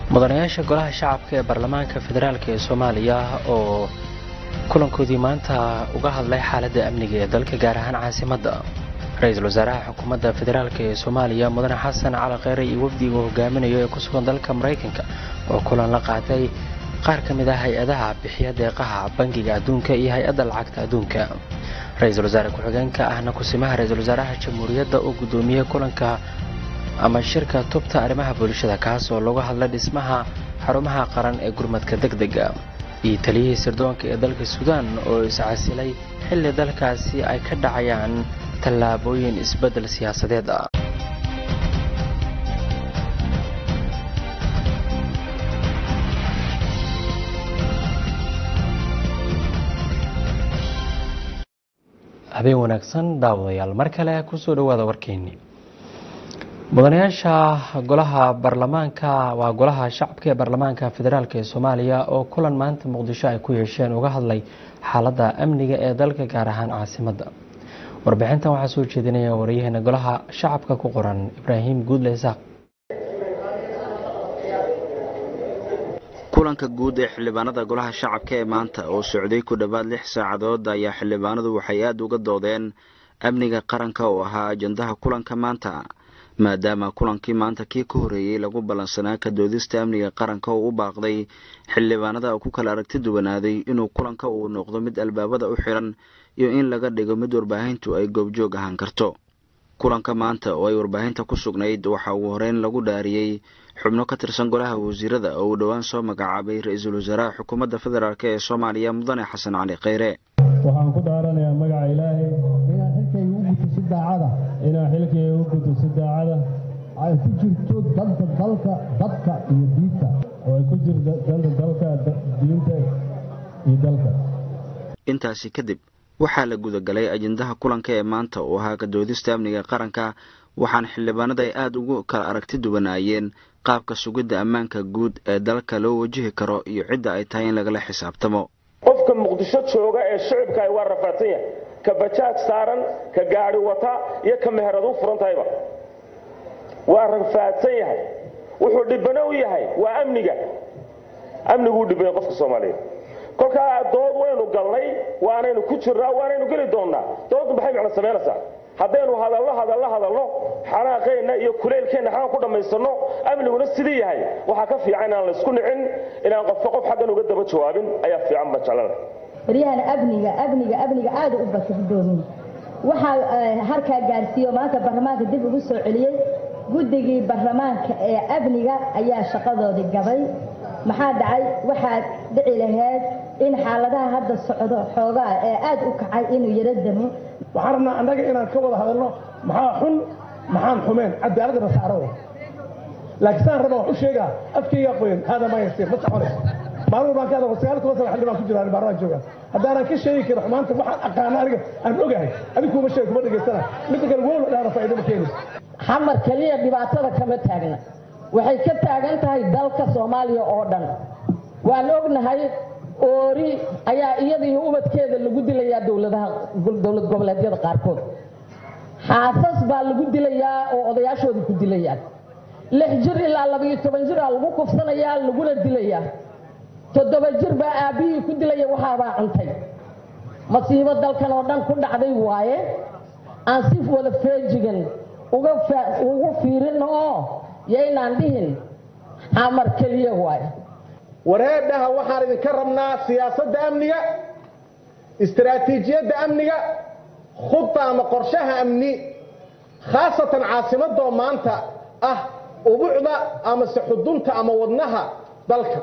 mudanayaasha golaha shacabka ee baarlamaanka federaalk ee soomaaliya oo kulankoodii maanta uga hadlay xaaladda amniga ee dalka gaar ahaan caasimadda ra-iisul wasaaraha xukuumadda federaalk ee soomaaliya mudane xasan cali kheyre iyo wafdiga hogaaminayo ee ku sugan dalka maraykanka oo kulan la qaatay qaar ka mid ah hay-adaha bixiya deeqaha bangiga adduunka iyo hay-adda lacagta adduunka ra-iisul wasaare ku-xigeenka ahna kusimaha ra-iisul wasaaraha jamhuuriyadda oo guddoomiyey kulanka ama shirka tubta arrimaha bulshada kaas oo lagu hadlay dhismaha xarumaha qaran ee gurmadka degdega iyo taliyihii sirdoonka ee dalka suudaan oo iscasilay xilli dalkaasi ay ka dhacayaan tallaabooyin isbeddel siyaasadeed ah habeen wanaagsan daawadayaal mar kale kusoo dhawaada warkeennii mudanayaasha golaha baarlamaanka waa golaha shacabka ee baarlamaanka federaalk ee soomaaliya oo kulan maanta muqdisho ay ku yeesheen uga hadlay xaaladda amniga ee dalka gaar ahaan caasimadda warbixintan waxaa soo jeedinaya waryaheena golaha shacabka ku qoran ibraahim guudle isaaq kulanka guud ee xildhibaanada golaha shacabka ee maanta oo socday ku dhowaad lix saacadood ayaa xildhibaanadu waxay aada uga doodeen amniga qaranka oo ahaa ajandaha kulanka maanta maadaama kulankii maanta kii ka horreeyey lagu ballansanaa ka doodista amniga qaranka oo u baaqday xildhibaanada ku kala aragti duwanaaday inuu kulanka uu noqdo mid albaabada u xiran iyo in laga dhigo mid warbaahintu ay goobjoog ahaan karto kulanka maanta oo ay warbaahinta ku sugnayd waxaa ugu horeyn lagu dhaariyey xubno ka tirsan golaha wasiirada oo uu dhowaan soo magacaabay ra-iisul wasaaraha xukuumadda federaalk ee soomaaliya mudane xasan cali kheyre waxaan ku dhaaranayaa magaca ilaahay inaan xilkayga u guto si daacada inaan xilkayga u guto si daacada ay ku jirto danta dalka dadka iyo diinta oo ay ku jirto danta dalka diinta iyo dalka intaasi kadib waxaa la gudagalay ajendaha kulanka ee maanta oo ahaa kadoodista amniga qaranka waxaana xildhibaanada ay aada ugu kala aragti duwanaayeen qaabka sugidda ammaanka guud ee dalka loo wajihi karo iyo cidda ay tahay in lagala xisaabtamo qofka muqdisho jooga ee shicibka ay waa rafaadsan yahay ka bajaaj saaran ka gaadhi wata iyo ka meherad u furan tahayba waa rafaadsan yahay wuxuu dhibano u yahay waa amniga amniguu dhibanya qofka soomaaliyeed kolkaa dood waynu galnay waanaynu ku jirnaa waanaynu geli doonnaa dooddu maxay macno samaynaysaa haddaynu hadallo hadallo hadalno xanaaqeenna iyo kuleylkeenna xagaan ku dhammaysanno amniguna sidii yahay waxaa ka fiican inaan laysku nicin inaan qofka qof xaggan uga daba jawaabin ayaa fiican baan jeclana baryahan amniga amniga amniga aada u bata gudoomiye waxaa harkaa gaarsiiyo maanta baarlamaanka dib ugu soo celiyey guddigii baarlamaanka ee amniga ayaa shaqadoodii gabay maxaa dhacay waxaa dhici lahayd in xaaladaha hadda socdo xoogaa ee aada u kacay inuu yaro damo waxaan rabnaa annaga inaan ka wada hadalno maxaa xun maxaan xumeen cadaaladda nasaaro laakiin saan raba wax u sheegaa afkaygaa qoyan hada ma yasir ma soconayso maalin baan ka hadal sagaal toban sana xildhibaan ku jiraan baarlamaan jooga haddaanan ka sheegi karin xumaanta waxaan aqaana aniga aan ogahay adiga kuma sheeg kuma dhegaysana midda kale wow la dhaana faa'iido ma keenayso xamar keliya dhibaatada kama taagna waxay ka taagan tahay dalka soomaaliya oo dhan waan ognahay oori ayaa iyada iyo ubadkeeda lagu dilayaa dowladaha dowlad goboleedyada qaarkood xaasas baa lagu dilayaa oo odayaashooda ku dilayaan lix jir ilaa labayo toban jir aa lagu kufsanayaa laguna dilayaa toddoba jir baa aabbihii ku dilaya waxaabaa cuntay masiibo dalkan oo dhan ku dhacday waaye aan si wada feejigan ugu fiirin oo yaynaan dhihin xamar keliya waaye wareedhaha waxaan idinka rabnaa siyaasadda amniga istaraatiijiyadda amniga khudda ama qorshaha amni khaasatan caasimadoo maanta ah ubucda amase xudunta ama wadnaha dalka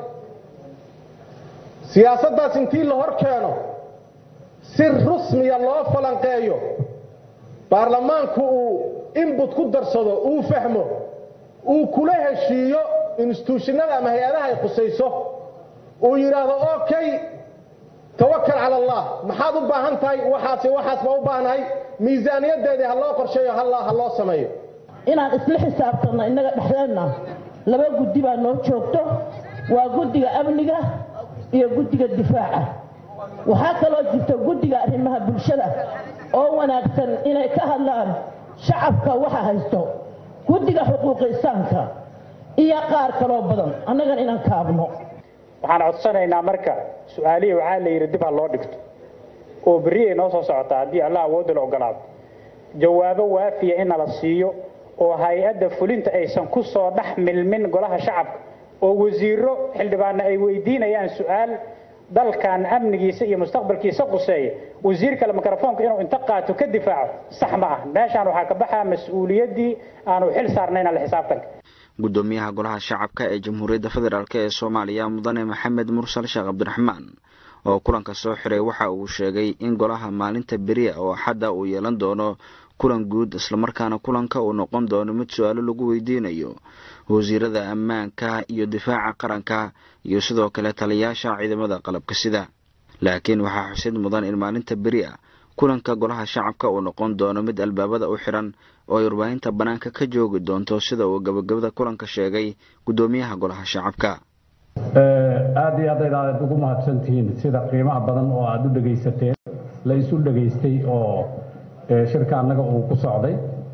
siyaasaddaas intii la hor keeno si rusmiya loo falanqeeyo baarlamaanku uu inbut ku darsado uu fahmo uu kula heshiiyo instituushinada ama hay-adaha ay khusayso uu yidhaahdo okay tawakal cala allah maxaad u baahan tahay waxaas waxaas baa u baahnahay miisaaniyadeedii ha loo qorsheeyo ha loo sameeyo inaan isla xisaabtanno innaga dhexdeenna laba guddi baa noo joogto waa guddiga amniga iyo guddiga difaaca waxaa kaloo jirta guddiga arrimaha bulshada oo wanaagsan inay ka hadlaan shacabka waxa haysto guddiga xuquuqisaanka iyo qaar kaloo badan annagan inaan kaabno waxaan codsanaynaa marka su-aalihii waxaa la yidhi dib ha loo dhigto oo berriyay noo soo socotaa haddii allah awoodda la ogolaado jawaabo waafiya in nala siiyo oo hay-adda fulinta aysan ku soo dhex milmin golaha shacabka oo wasiiro xildhibaanna ay weydiinayaan su-aal dalkan amnigiisa iyo mustaqbalkiisa quseeya wasiir kale mikrofoonka inuu inta qaato ka difaaco sax ma ah meeshaan waxaa ka baxaa mas-uuliyaddii aanu xil saarnayn alle xisaabtanka gudoomiyaha golaha shacabka ee jamhuuriyadda federaalk ee soomaaliya mudane maxamed mursal sheekh cabdiraxmaan oo kulanka soo xiray waxa uu sheegay in golaha maalinta beriya oo axadda uu yeelan doono kulan guud islamarkaana kulanka uu noqon doono mid su-aalo lagu weydiinayo wasiirada ammaanka iyo difaaca qaranka iyo sidoo kale taliyayaasha ciidamada qalabka sida laakiin waxaa xusid mudan in maalinta beri a kulanka golaha shacabka uu noqon doono mid albaabada u xiran oo ay warbaahinta bannaanka ka joogi doonto sida uu gabagabada kulanka sheegay guddoomiyaha golaha shacabka aada iyo aad aad ugu mahadsantihiin sida qiimaha badan oo aada u dhegaysateen la isu dhegaystay oo shirka annaga uu ku socday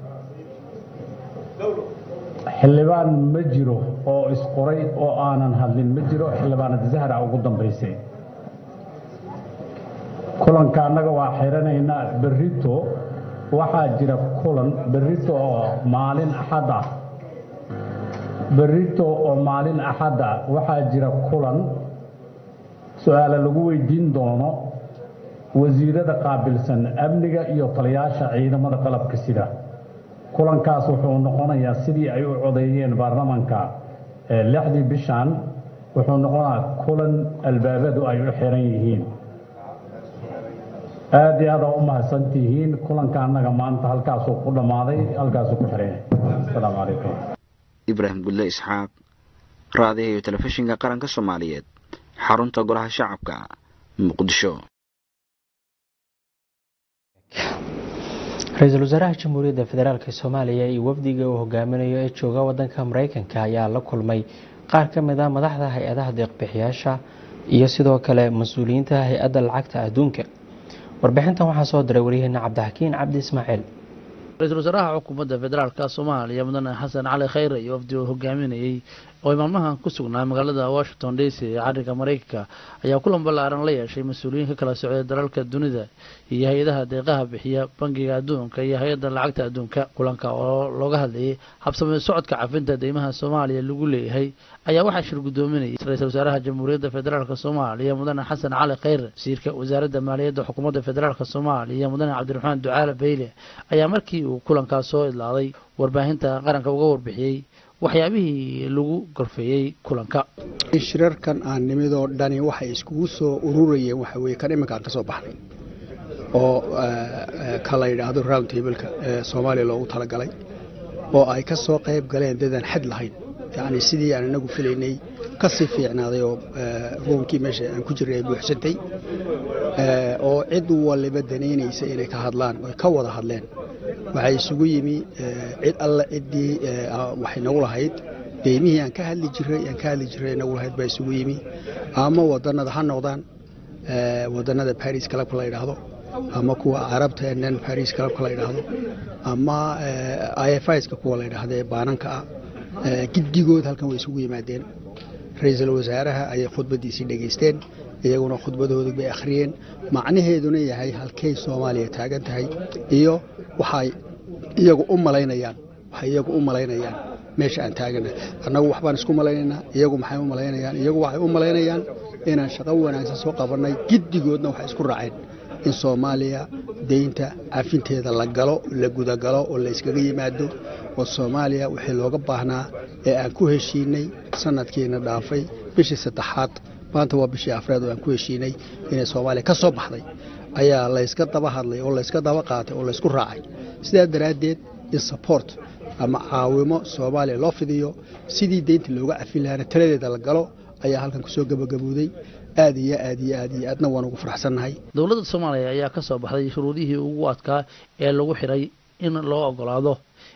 xildhibaan ma jiro oo isqoray oo aanan hadlin ma jiro xildhibaanad zahra ugu dambaysay kulanka annaga waa xiranaynaa berrito waxaa jira kulan berrito oo maalin axad ah berrito oo maalin axad ah waxaa jira kulan su-aale lagu weydiin doono wasiirada qaabilsan amniga iyo taliyaasha ciidamada qalabka sida kulankaas wuxuu noqonayaa sidii ay u codeeyeen baarlamanka lixdii bishan wuxuu noqonayaa kulan albaabadu ay u xiran yihiin aada iyo aada u mahadsantihiin kulanka annaga maanta halkaasuu ku dhammaaday halkaasuu ku xiran yahay asalaamu calaykum ibraahim gudle isxaaq raadiha iyo telefishinka qaranka soomaaliyeed xarunta golaha shacabka muqdisho ra-iisul wasaaraha jamhuuriyadda federaalk soomaaliya iyo wafdiga uu hogaaminayo ee jooga wadanka mareykanka ayaa la kulmay qaar ka mid a madaxda hay-adaha deeqbixiyaasha iyo sidoo kale mas-uuliyiinta hay-adda lacagta adduunka warbixintan waxaa soo diray waryaheena cabdixakiin cabdi ismaaciil ra-iisul wasaaraha xukuumadda federaalka soomaaliya mudane xasan cali khayre iyo wafdi uu hogaaminayey oo ay maalmahan ku sugnaa magaalada washington d c ee carinka mareykanka ayaa kulan ballaaran la yeeshay mas-uuliyiin ka kala socday dalalka dunida iyo hay-adaha deeqaha bixiya bangiga adduunka iyo hay-adda lacagta adduunka kulanka oo looga hadlayay habsamee socodka cafinta deymaha soomaaliya lagu leeyahay ayaa waxaa shir guddoominayay ra-iisul wasaaraha jamhuuriyadda federaalk soomaaliya mudane xasan cali khayre wasiirka wasaaradda maaliyadda xukuumadda federaalk soomaaliya mudane cabdiraxmaan ducaale bayle ayaa markii uu kulankaas soo idlaaday warbaahinta qaranka uga warbixiyey waxyaabihii lagu gorfeeyey kulanka shirarkan aan nimidoo dhani waxay iskugu soo ururayeen waxa weye kan iminkaan ka soo baxnay oo ka la yidhaahdo round tableka ee soomaaliya loogu talagalay oo ay ka soo qayb galeen dadaan xad lahayn yacni sidii aan inagu filaynay ka sii fiicnaaday oo ruunkii meesha aan ku jirnay ay buuxsantay oo cid waliba danaynaysa inay ka hadlaan oy ka wada hadleen waxaa isugu yimi cid alle ciddii waxay nagu lahayd deymihii aan ka hadli jiray aan ka hadli jiray nagu lahayd baa isugu yimi ama wadannada ha noqdaan wadannada baris clubka la yidhaahdo ama kuwa carabta ee nan baris clubka la yidhaahdo ama ifiska kuwa la yidhaahdo ee baananka ah giddigood halkan way isugu yimaadeen ra-iisul wasaaraha ayay khudbaddiisii dhegaysteen iyaguna khudbadoodu bay akhriyeen macnaheeduna yahay halkay soomaaliya taagan tahay iyo waxay iyagu u malaynayaan waxay iyagu u malaynayaan meesha aan taaganahay annagu waxbaan isku malaynaynaa iyagu maxay u malaynayaan iyagu waxay u malaynayaan inaan shaqo wanaagsan soo qabannay giddigoodna waxay isku raaceen in soomaaliya deynta cafinteeda la galo la gudagalo oo la iskaga yimaado oo soomaaliya wixii looga baahnaa ee aan ku heshiinay sanadkiina dhaafay bishii saddexaad maanta waa bishii afraad oo aan ku heshiinay inay soomaaliya ka soo baxday ayaa layska daba hadlay oo layska daba qaatay oo laysku raacay sidaa daraaddeed in support ama caawimo soomaaliya loo fidiyo sidii deynta looga cafin lahaana taladeeda la galo ayaa halkan kusoo gabagabowday aad iyo aad iyo aad iyo aadna waan ugu faraxsannahay dowladda soomaaliya ayaa ka soo baxday shuruudihii ugu adkaa ee lagu xiray in loo ogolaado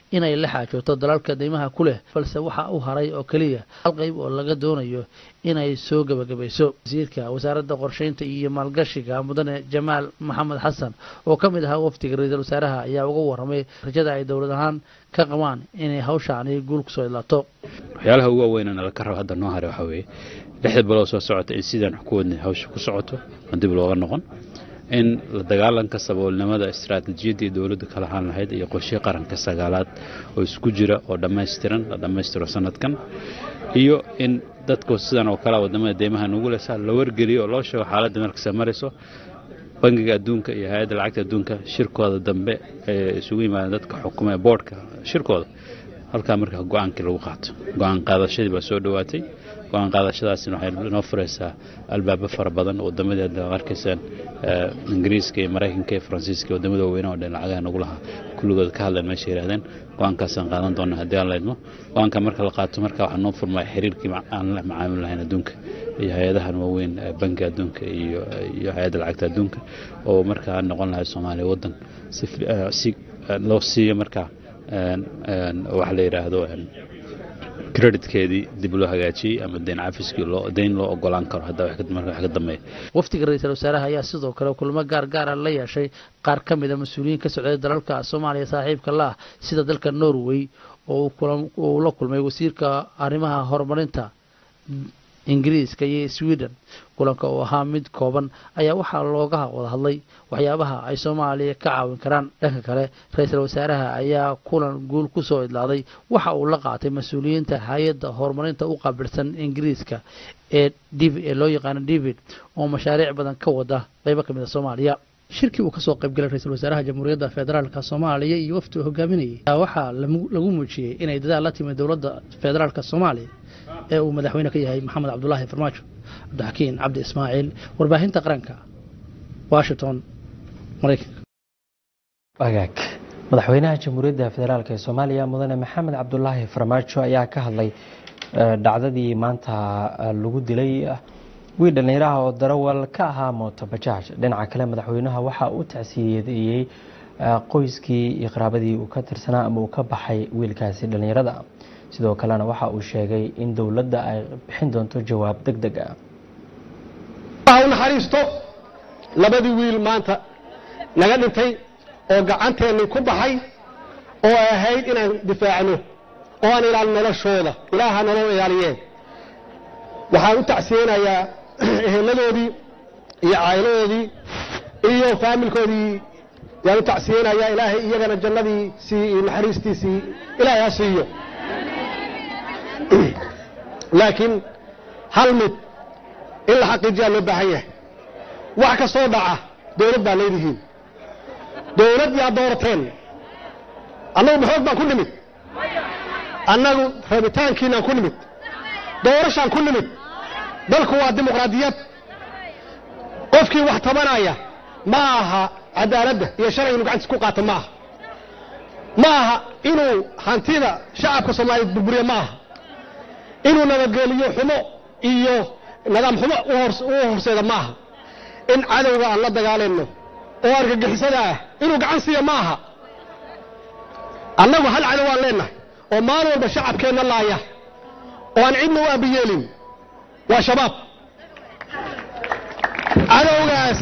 inay la xaajooto dalalka deymaha ku leh balse waxa u haray oo keliya hal qayb oo laga doonayo inay soo gebagabayso wasiirka wasaaradda qorsheynta iyo maalgashiga mudane jamaal maxamed xasan oo ka mid ahaa wafdiga ra-iisul wasaaraha ayaa uga warramay rajada ay dowlad ahaan ka qabaan inay hawshaani guul kusoo idlaato waxyaalaha ugu waaweynana la ka rabo hadda noo haray waxaa weeye lixda bilood soo socota in sidaan ku wadnay hawsha ku socoto aan dib looga noqon in la dagaalanka saboolnimada istaraatiijiyaddii dowladdu ka lahaan lahayd iyo qoshii qaranka sagaalaad oo isku jira oo dhammaystiran la dhammaystiro sanadkan iyo in dadku sidan oo kale wadamada deymaha nugu lesa la wargeliyo oo loo sheego xaaladda meelkasta marayso bangiga adduunka iyo hay-adda lacagta adduunka shirkooda dambe ee isugu yimaadeen dadka xukuma ee boodhka shirkooda halkaa markaa go-aankii lagu qaato go-aan qaadashadii baa soo dhowaatay go-aan qaadashadaasina waxay noo furaysaa albaabo fara badan waddamadii hadda arkaysaan ingiriiska iyo maraykanka iyo faransiiska wadamada waaweynaha oo dhan lacagaha nagu lahaa kulligood ka hadleen meesha yidhahdeen go-aankaasaan qaadan doona haddii aan laydmo go-aanka marka la qaato marka waxaa noo furmaya xiriirkii aan la macaamil lahayn adduunka iyo hay-adahan waaweyn bankiga adduunka iyo iyo hay-adda lacagta adduunka oo markaa noqon lahay soomaaliya waddan si si loo siiyo markaa waxa la yidhaahdo creditkeedii dib loo hagaajiyey ama deyn cafiskii loo deyn loo ogolaan karo hadda marka wax ka dambeeya wafdiga ra-iisul wasaaraha ayaa sidoo kale kulamo gaar gaara la yeeshay qaar ka mid a mas-uuliyiin ka socday dalalka soomaaliya saaxiibka la ah sida dalka norway oo uu la kulmay wasiirka arrimaha horumarinta ingiriiska iyo sweden kulanka oo ahaa mid kooban ayaa waxaa looga wada hadlay waxyaabaha ay soomaaliya ka caawin karaan dhanka kale ra-iisul wasaaraha ayaa kulan guul ku soo idlaaday waxa uu la qaatay mas-uuliyiinta hay-adda horumarinta u qaabilsan ingiriiska ee ee loo yaqaano david oo mashaariic badan ka wada qaybo ka mid a soomaaliya shirkii uu kasoo qaybgalay ra-iisul wasaaraha jamhuuriyadda federaalka soomaaliya iyo wafdi uu hogaaminayay waxaa lagu muujiyey inay dadaal la timid dowladda federaalka soomaaliya ee uu madaxweyne ka yahay maxamed cabdulaahi farmaajo cabdixakiin cabdi ismaaciil warbaahinta qaranka washington maraykanka wagaag madaxweynaha jamhuuriyadda federaalk ee soomaaliya mudane maxamed cabdulaahi farmaajo ayaa ka hadlay dhacdadii maanta lagu dilay wiil dhallinyaraha oo darawal ka ahaa mooto bajaaj dhinaca kale madaxweynaha waxa uu tacsiyadeeyey qoyskii iyo qaraabadii uu ka tirsanaa ama uu ka baxay wiilkaasi dhallinyarada sidoo kalena waxa uu sheegay in dowladda ay bixin doonto jawaab deg deg ah ha u naxariisto labadii wiil maanta naga dhintay oo gacanteenni ku baxay oo ay ahayd inaan difaacno oo aan ilaalin noloshooda ilaaha nolol ilaaliyeen waxaan u tacsiyeynayaa eheladoodii iyo caa'iladoodii iyo faamilkoodii yaan u tacsiyeynayaa ilaahay iyagana jannadiisii iyo naxariistiisii ilaahay ha siiyo laakiin hal mid in la xaqiijiyaa loo baahan yahay wax ka soo dhaca dowlad baa leedihiin dowlad yaa doorateen annagu maxoog baan ku nimid annagu rabitaankiinaan ku nimid doorashaan ku nimid dalku waa dimuqraadiyad qofkii wax tabanaya ma aha cadaaladda iyo sharciga inu gacantiis ku qaato ma aha ma aha inuu hantida shacabka soomaaliyeed burburiya ma aha inuu nabadgeliyo xumo iyo nidaam xumo u horseeda ma aha in cadowga aan la dagaalayno oo argagixisada ah inuu gacan siiya ma aha annagu hal cadow aan leennahay oo maalin walba shacabkeenna laaya oo aan cidna u aabiyeelin waa shabaab cadowgaas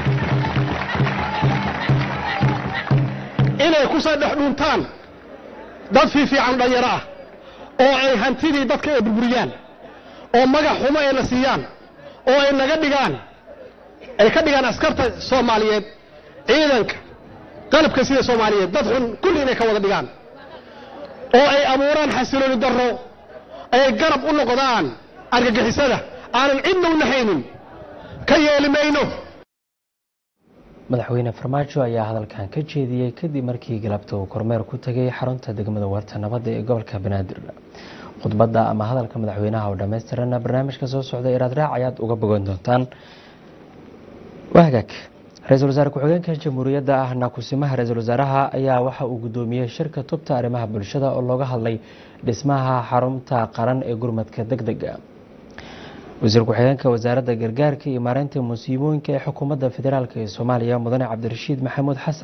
inay ku soo dhex dhuuntaan dad fiifiican dhalinyaro ah oo ay hantidii dadka ay burburiyaan oo magac xumo ay na siiyaan oo ay naga dhigaan ay ka dhigaan askarta soomaaliyeed ciidanka qalabka sida soomaaliyeed dad xun kulli inay ka wada dhigaan oo ay abuuraan xasilooni darro ay garab u noqdaan argagixisada aanan cidna u nahaynin ka yeeli mayno madaxweyne farmaajo ayaa hadalkan ka jeediyey kadib markii galabta uu kormeer ku tegay xarunta degmada warta nabadda ee gobolka banaadir khudbadda ama hadalka madaxweynaha oo dhammaystirana barnaamijka soo socda iraad raac ayaad uga bogan doontaan wahagaag ra-iisul wasaare ku-xigeenka jamhuuriyadda ahna kusimaha ra-iisul wasaaraha ayaa waxa uu guddoomiyey shirka tubta arrimaha bulshada oo looga hadlay dhismaha xarunta qaran ee gurmadka deg dega wasiir ku-xigeenka wasaaradda gargaarka iyo maareynta musiibooyinka ee xukuumadda federaalk ee soomaaliya mudane cabdirashiid maxamuud xasan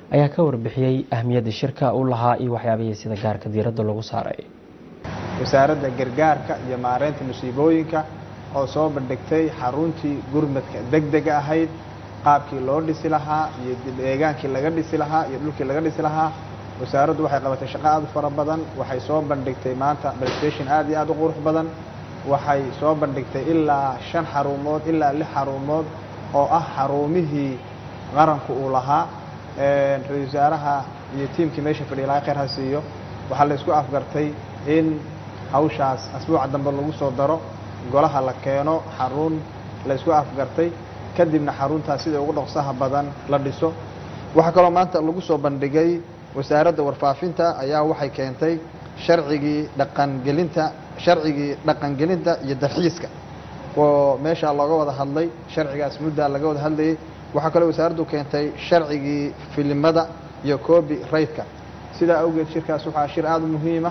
ayaa ka warbixiyey ahmiyadda shirka uu lahaa iyo waxyaabihii sida gaarka diiradda lagu saaray wasaaradda gargaarka iyo maareynta musiibooyinka oo soo bandhigtay xaruntii gurmadka degdega ahayd qaabkii loo dhisi lahaa iyo deegaankii laga dhisi lahaa iyo dhulkii laga dhisi lahaa wasaaraddu waxay qabatay shaqo aad u fara badan waxay soo bandhigtay maanta presentation aad iyo aad u qurux badan waxay soo bandhigtay ilaa shan xarumood ilaa lix xarumood oo ah xarumihii qaranku uu lahaa ra-isul wasaaraha iyo tiimkii meesha fadhiya laga khayr ha siiyo waxaa la isku afgartay in hawshaas asbuuca dambe lagu soo daro golaha la keeno xarun la isku afgartay kadibna xaruntaas sida ugu dhaqsaha badan la dhiso waxaa kaloo maanta lagu soo bandhigay wasaaradda warfaafinta ayaa waxay keentay sharcigii dhaqangelinta sharcigii dhaqangelinta iyo dalxiiska oo meeshaa looga wada hadlay sharcigaas muddaa laga wada hadlayay waxaa kaloo wasaaraddu keentay sharcigii filimada iyo coobi raytka sidaa awgeed shirkaas waxaa shir aada u muhiima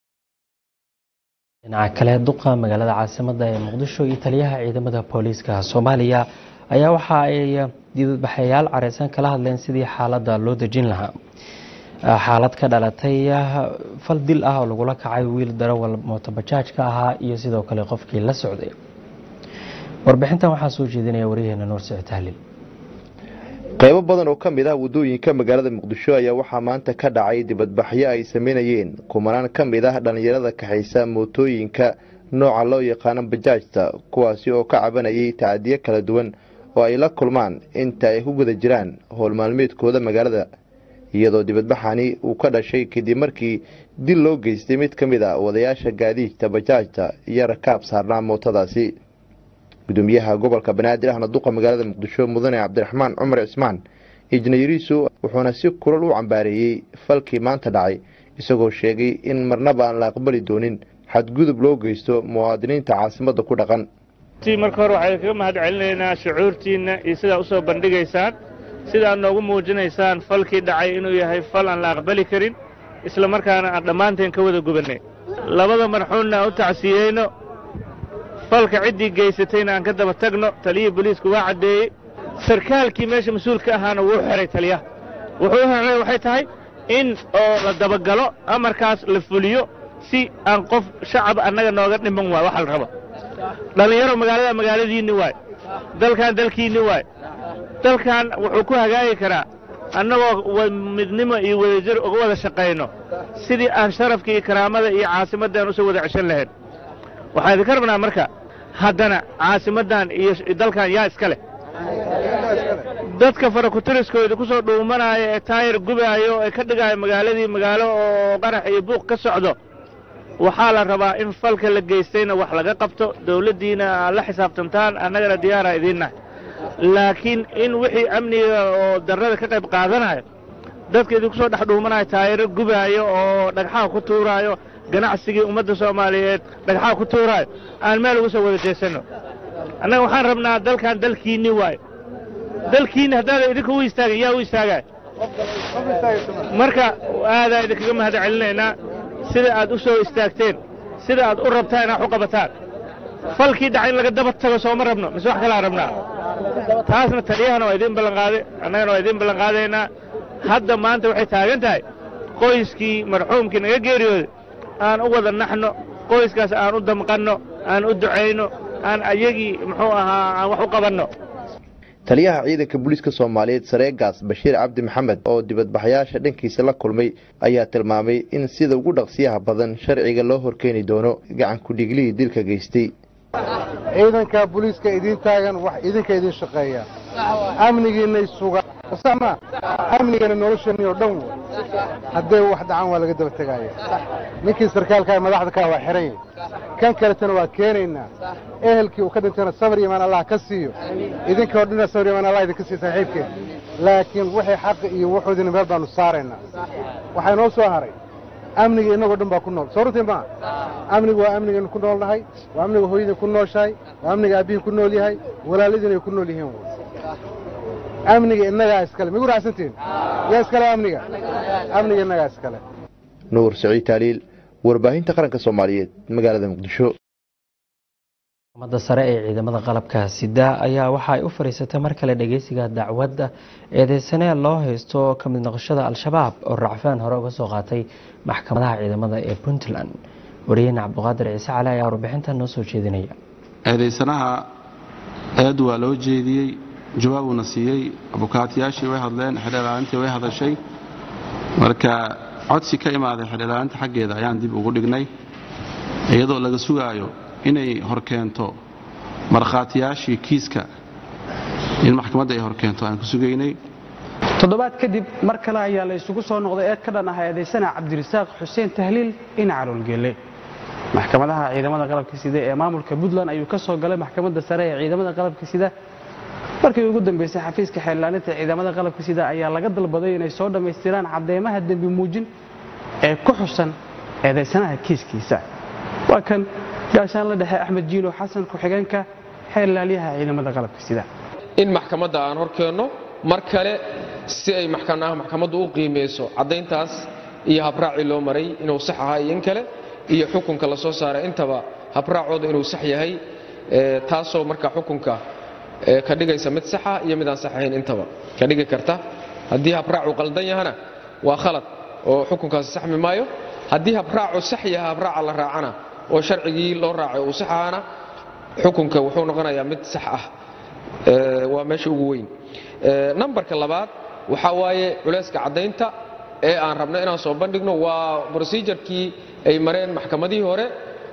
dhinaca kale duqa magaalada caasimada ee muqdisho iyo taliyaha ciidamada booliiska soomaaliya ayaa waxa ay dibadbaxayaal careysan kala hadleen sidii xaaladda loo dejin lahaa xaalad ka dhalatay fal dil ah oo lagula kacay wiil darawal mootobajaajka ahaa iyo sidoo kale qofkii la socday warbixintan waxaa soo jeedinaya waryaheena nuur sicid tahliil qaybo badan oo ka mid ah waddooyinka magaalada muqdisho ayaa waxaa maanta ka dhacay dibadbaxyo ay sameynayeen kumanaan ka mid ah dhallinyarada kaxaysa mootooyinka nooca loo yaqaano bajaajta kuwaasi oo ka cabanayay tacadiyo kala duwan oo ay la kulmaan inta ay ku guda jiraan howlmaalmeedkooda magaalada iyadoo dibadbaxani uu ka dhashay kadib markii dil loo geystay mid ka mid a wadayaasha gaadiidta bajaajta iyo rakaab saarnaa mootadaasi gudoomiyaha gobolka banaadir ahna duqa magaalada muqdisho mudane cabdiraxmaan cumar cismaan injineeriisu wuxuuna si kulal u cambaareeyey falkii maanta dhacay isagoo sheegay in marnaba aan la aqbali doonin xadgudub loo geysto muwaadiniinta caasimadda ku dhaqan marka hore waxay kaga mahad celinaynaa shucuurtiinna iyo sidaa usoo bandhigaysaan sidaad noogu muujinaysaan falkii dhacay inuu yahay fal aan la aqbali karin isla markaana aan dhammaanteen ka wada gubannay labada marxuunna aan u tacsiyeyno falka ciddii geysatayna aan ka daba tagno taliyihii boliisku waa caddeeyey sarkaalkii meesha mas-uulka ahaana wuu xiray taliyaha wuxuu u xiray waxay tahay in oo la dabagalo amarkaas la fuliyo si aan qof shacab annaga nooga dhiman waayo waxa la raba dhallinyaro magaalada magaaladiinni waay dalkan dalkiinni waay dalkan wuxuu ku hagaagi karaa annagoo midnimo iyo wadajir uga wada shaqayno sidii aan sharafka iyo karaamada iyo caasimaddan usoo wada ceshan lahayn waxaan idinka rabnaa marka haddana caasimaddan iyo dalkan yaa iska leh dadka farakutiriskooda ku soo dhuumanaya ee taayir gubaayo ee ka dhigaayo magaaladii magaalo oo qarax iyo buuq ka socdo waxaa la rabaa in falka la geystayna wax laga qabto dawladdiina aad la xisaabtantaan annagana diyaaraa idiinnahay laakiin in wixii amniga oo darrada ka qayb qaadanayo dadka idinku soo dhex dhuumanayo taayiro gubaayo oo dhagxaha ku tuuraayo ganacsigii ummadda soomaaliyeed dhagxaha ku tuuraayo aan meel ugu soo wada jeesanno annaga waxaan rabnaa dalkan dalkiinni waayo dalkiinni haddaada idinka u istaagin yaa u istaagaya marka aadaa idinkaga mahad celinaynaa sida aad u soo istaagteen sida aad u rabtaan inaad u qabataan falkii dhaca in laga daba tago sooma rabno mise wax kalaa rabnaa taasna taliyahana waa idiin ballanqaaday annagana waa idiin ballanqaadaynaa hadda maanta waxay taagan tahay qoyskii marxuumkii naga geeriyooday aan u wada naxno qoyskaas aan u damqanno aan u ducayno aan ayagii muxuu ahaa aan wax u qabanno taliyaha ciidanka booliiska soomaaliyeed sareegaas bashiir cabdi maxamed oo dibadbaxayaasha dhankiisa la kulmay ayaa tilmaamay in sida ugu dhaqsiyaha badan sharciga loo horkeeni doono gacan ku-dhiiglihii dilka geystay ciidanka booliiska idiin taagan wax idinka idin shaqeeya amnigiinay sugaan sama amnigana nolosheenni oo dhan w hadday wax dhacaan waa laga daba tegaaya ninkii sarkaalkaa madaxda kaa waa xiran yahy kan kaletana waa keenaynaa ehelkii uu ka dhintayna sabar imaan allah ka siiyo idinka oo dhina sabar imaan allah idinka siiyo saaxiibkeen laakiin wixii xaqi iyo wuxuudina meel baanu saaraynaa waxaa noo soo haray amniga innagoo dhan baa ku nool soo runtii maa amnigu waa amnigaynu ku nool nahay waa amniga hooyadii ku nooshahay waa amniga aabbihii ku nool yahay walaaladiinay ku nool yihiin amniga innagaa iskale migu raacsantiin yaa iskale amniga amniga innagaa iskale nuur saciid taaliil warbaahinta qaranka soomaaliyeed magaalada muqdisho maxkamadda sare ee ciidamada qalabka sida ayaa waxa ay u fadhiisatay mar kale dhageysiga dacwadda eedeysanee loo haysto ka mid noqoshada al-shabaab oo racfaan hore uga soo qaatay maxkamadaha ciidamada ee puntland wariyahena cabdiqaadir ciise cali ayaa warbixintan noo soo jeedinaya eedeysanaha eed waa loo jeediyey jawaabuuna siiyey abukaatiyaashii way hadleen xidhelaalintii way hadashay marka codsi ka imaaday xidhelaalinta xaggeeda ayaan dib ugu dhignay iyadoo laga sugaayo inay horkeento markhaatiyaashii kiiska in maxkamadda ay horkeento aan ku sugaynay toddobaad kadib mar kale ayaa la isugu soo noqday eed ka dhan ah eedaysana cabdirasaaq xuseen tahliil in caloolgelle maxkamadaha ciidamada qalabka sida ee maamulka puntland ayuu ka soo galay maxkamadda sare ee ciidamada qalabka sida markii ugu dambeysay xafiiska xeellaalinta ciidamada qalabka sida ayaa laga dalbaday inay soo dhammaystiraan cadeymaha dembi muujin ee ku xusan eedaysanaha kiiskiisa waa kan gaashaanla dhexe axmed jiilo xasan ku-xigeenka xeellaalyaha ciidamada qalabka sida in maxkamadda aan hor keenno mar kale si ay maxkanaha maxkamaddu u qiimeyso caddayntaas iyo habraacii loo maray inuu sax ahaa iyo in kale iyo xukunka la soo saaray intaba habraacooda inuu sax yahay taasoo marka xukunka ka dhigaysa mid saxa iyo mid aan sax ahayn intaba ka dhigi karta haddii habraacu qaldan yahana waa khalad oo xukunkaasi saxmi maayo haddii habraacu sax yaha habraaca la raacana oo sharcigii loo raacay uu sax ahana xukunka wuxuu noqonayaa mid sax ah waa meesha ugu weyn nambarka labaad waxaa waaye culayska caddaynta ee aan rabno inaan soo bandhigno waa brosejarkii ay mareen maxkamadihii hore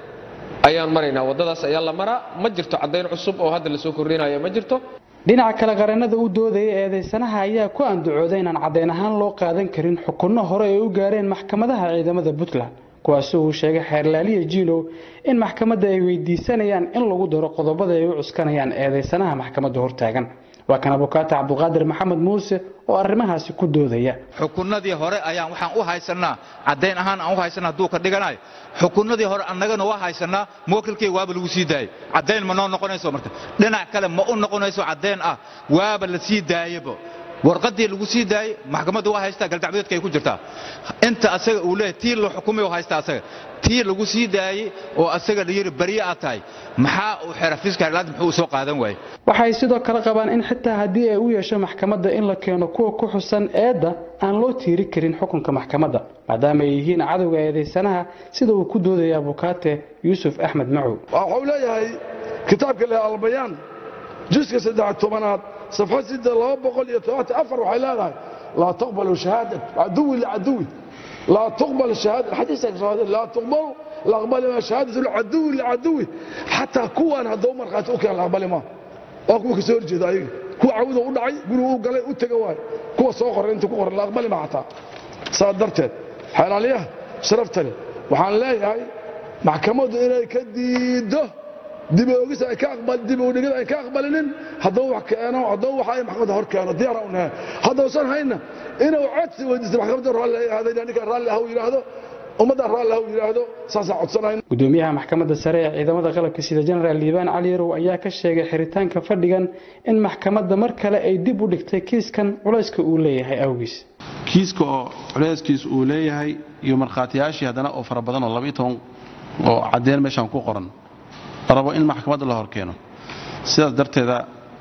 ayaan maraynaa waddadaas ayaa la maraa ma jirto caddayn cusub oo hadda lasoo kordhinaya ma jirto dhinaca kale qareenada u doodaya eedaysanaha ayaa ku andacooday inaan caddayn ahaan loo qaadan karin xukunno hore ay u gaareen maxkamadaha ciidamada puntland kuwaasoo uu sheegay xeerlaaliya jiilow in maxkamadda ay weydiisanayaan in lagu daro qodobada ay u cuskanayaan eedaysanaha maxkamadda hortaagan waa kan abukaata cabduqaadir maxamed muuse oo arrimahaasi ku doodaya xukunnadii hore ayaan waxaan u haysanaa caddayn ahaan aan u haysanaa hadduu ka dhiganayo xukunnadii hore annagana waa haysanaa muwakilkayga waaba lagu sii daayey caddayn ma noo noqonayso marka dhinac kale ma u noqonayso caddayn ah waaba la sii daayebo warqadii lagu sii daayey maxkamadda waa haystaa galdacbadeedka ay ku jirtaa inta asaga uu leeyahay tii la xukumay oo haysta asaga tii lagu sii daayey oo asaga la yidhi bariye aad tahay maxaa uu xera fiiska herlaad muxuu u soo qaadan waayey waxay sidoo kale qabaan in xitaa haddii ay u yeesho maxkamadda in la keeno kuwa ku xusan eedda aan loo tiiri karin xukunka maxkamadda maadaama ay yihiin cadowga eedaysanaha sida uu ku doodaya abukaate yuusuf axmed macow waxuu leeyahay kitaabka le albayaan juska saddex tobanaad safxa sida laba boqol iyo todobaatan afar waxay leedahay laa tuqbalu shahaadat caduwi licaduwi laa tuqbal shahaada xadiiska soo laa tuqbalu la aqbali ma shahaadatu licaduwi licaduwi xataa kuwan hadduu markhaati u keen la aqbali ma waa kuwa kasoo horjeeda ayaga kuwa cawda u dhacay gurigu u galay u tega waay kuwa soo qoray inta ku qoran la aqbali ma xataa saa darteed xeelaaliyaha sharafta leh waxaan leeyahay maxkamaddu inay ka diiddo diboogis ay ka aqbal dibowdhigid ay ka aqbalinin hadduu wax keeno hadduu waxa ay maxkamadda hor keeno diyaar u nahay haddausan hayna inuu codsi weydiisto maxkamadda raalli ay ahaaday ninka raalli ah uu yidhaahdo ummadda raalli ah uu yidhaahdo saasaan codsanayn gudoomiyaha maxkamadda sare ee ciidamada qalabka sida jenaraal liibaan cali yarow ayaa ka sheegay xiritaanka fadhigan in maxkamadda mar kale ay dib u dhigtay kiiskan culayska uu leeyahay awgiis kiiska oo culayskiis uu leeyahay iyo markhaatiyaashii haddana oo fara badan oo labaiyo toban oo caddeen meeshaan ku qoran rabo in maxkamadda la hor keeno sidaas darteeda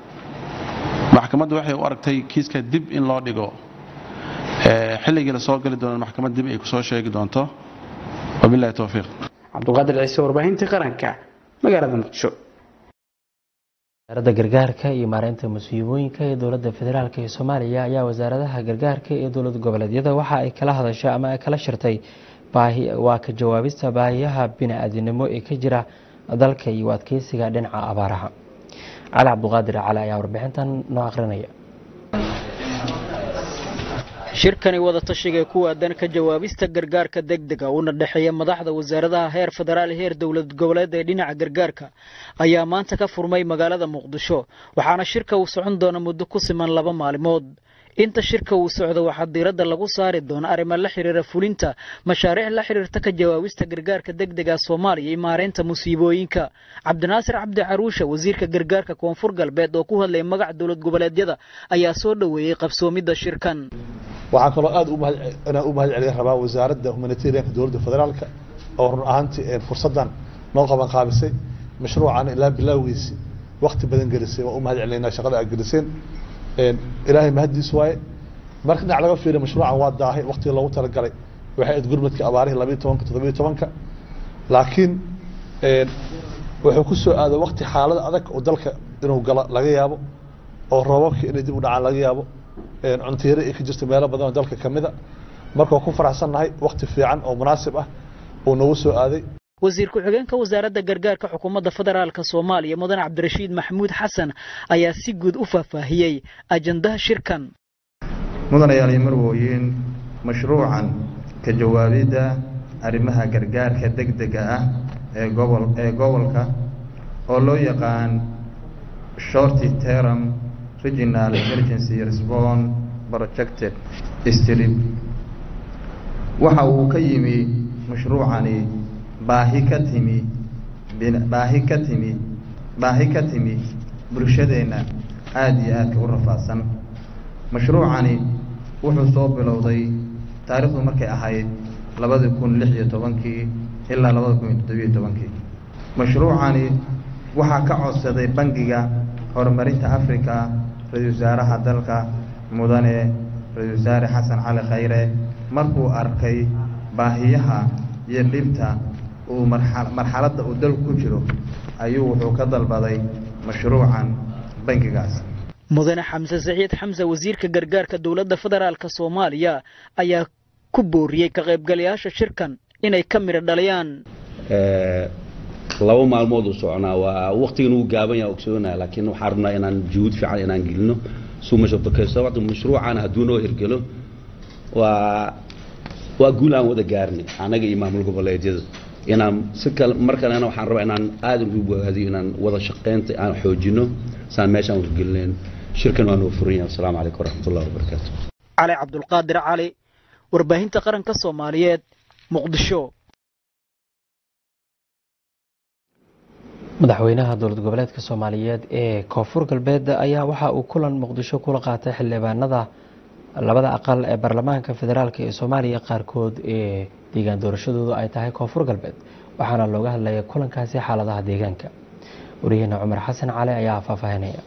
maxkamadda waxay u aragtay kiiska dib in loo dhigo xilligii lasoo gali doono maxkamad dib ay kusoo sheegi doonto wabilahi towfiiq cabduqaadir ciise warbaahintii qaranka magaalada muqdisho wasaaradda gargaarka iyo maareynta musiibooyinka ee dowladda federaalk ee soomaaliya ayaa wasaaradaha gargaarka ee dowlad goboleedyada waxa ay kala hadashay ama ay kala shirtay waa ka jawaabista baahiyaha bini-aadinimo ee ka jira dalka iyo adkeysiga dhinaca abaaraha cali cabduqaadir cali ayaa warbixintan noo akhrinaya shirkani wadatashiga ku aadan ka jawaabista gargaarka degdega uuna dhexeeya madaxda wasaaradaha heer federaal heer dowlad goboleed ee dhinaca gargaarka ayaa maanta ka furmay magaalada muqdisho waxaana shirka uu socon doona muddo ku siman laba maalimood inta shirka uu socdo waxaa diiradda lagu saari doona arrimo la xiriira fulinta mashaariic la xiriirta ka jawaabista gargaarka degdega soomaaliya iyo maareynta musiibooyinka cabdinaasir cabdi caruusha wasiirka gargaarka koonfur galbeed oo ku hadlay magac dowlad goboleedyada ayaa soo dhoweeyey qabsoomidda shirkan waxaan kaloo aad inaan u mahad celin rabaa wasaaradda humanitarianka dowladda federaalka oo run ahaantii fursaddan noo qaban qaabisay mashruucan ilaa bilaawgiisi wakti badan gelisay waa u mahad celinaynaa shaqada aad geliseen ilaahay mahaddiis waaye marka dhinac laga fiiriya mashruucan waa daahay waktiga loogu talagalay waxay ayd gurmadka abaarihii labayo tobanka toddobiyo tobanka laakiin wuxuu ku soo aaday wakti xaalada adag oo dalka inuu galo laga yaabo oo roobabkii inay dib u dhacaan laga yaabo cuntiire ay ka jirto meelo badan oo dalka ka mida marka waa ku faraxsannahay wakti fiican oo munaasib ah uu noogu soo aaday wasiir ku-xigeenka wasaaradda gargaarka xukuumadda federaalka soomaaliya mudan cabdirashiid maxamuud xasan ayaa si guud u faahfaahiyey ajandaha shirkan mudanayaal iyo marwooyin mashruucan ka jawaabidda arrimaha gargaarka degdega ah ee gobol ee gobolka oo loo yaqaan shorty term regional emergency response projected strip waxa uu ka yimi mashruucani baahi ka timi baahi ka timi baahi ka timi bulshadeenna aada iyo aadka u rafaadsan mashruucani wuxuu soo bilowday taariikhdu markay ahayd labadi kun lix iyo tobankii ilaa labada kun iyo toddobiyo tobankii mashruucani waxaa ka codsaday bangiga horumarinta africa ra-iisul wasaaraha dalka mudane ra-iisul wasaare xasan cali khayre markuu arkay baahiyaha iyo dhibta uu marxaladda uu dalku ku jiro ayuu wuxuu ka dalbaday mashruucan bangigaas mudane xamse saciid xamse wasiirka gargaarka dowladda federaalk soomaaliya ayaa ku booriyey ka qaybgalayaasha shirkan inay ka midho dhaliyaan laba maalmood u soconaa waa waktigan uu gaaban yaha ogsoonaa laakiin waxaan rabnaa inaan juhud fiican inaan gelino suu mashabakaysto waqti mashruucan hadduu noo hirgelo waa waa guul aan wada gaarnay anaga iyo maamul goboleedyada inaan si kale mar kalena waxaan rabaa inaan aada ugu bogaadiyo inaan wada shaqaynta aan xoojino saan meeshaan wargelinayn shirkan waa noo furan yahay asalaamu calaykum waraxmatullahi wabarakaatu cali cabdulqaadir cali warbaahinta qaranka soomaaliyeed muqdisho madaxweynaha dowlad goboleedka soomaaliyeed ee koonfur galbeed ayaa waxa uu kulan muqdisho kula qaatay xildhibaanada labada aqal ee baarlamaanka federaalk ee soomaaliya qaarkood ee deegaan doorashadoodu ay tahay koonfur galbeed waxaana looga hadlaya kulankaasi xaaladaha deegaanka wariyaheena cumar xasan cali ayaa faahfaahinaya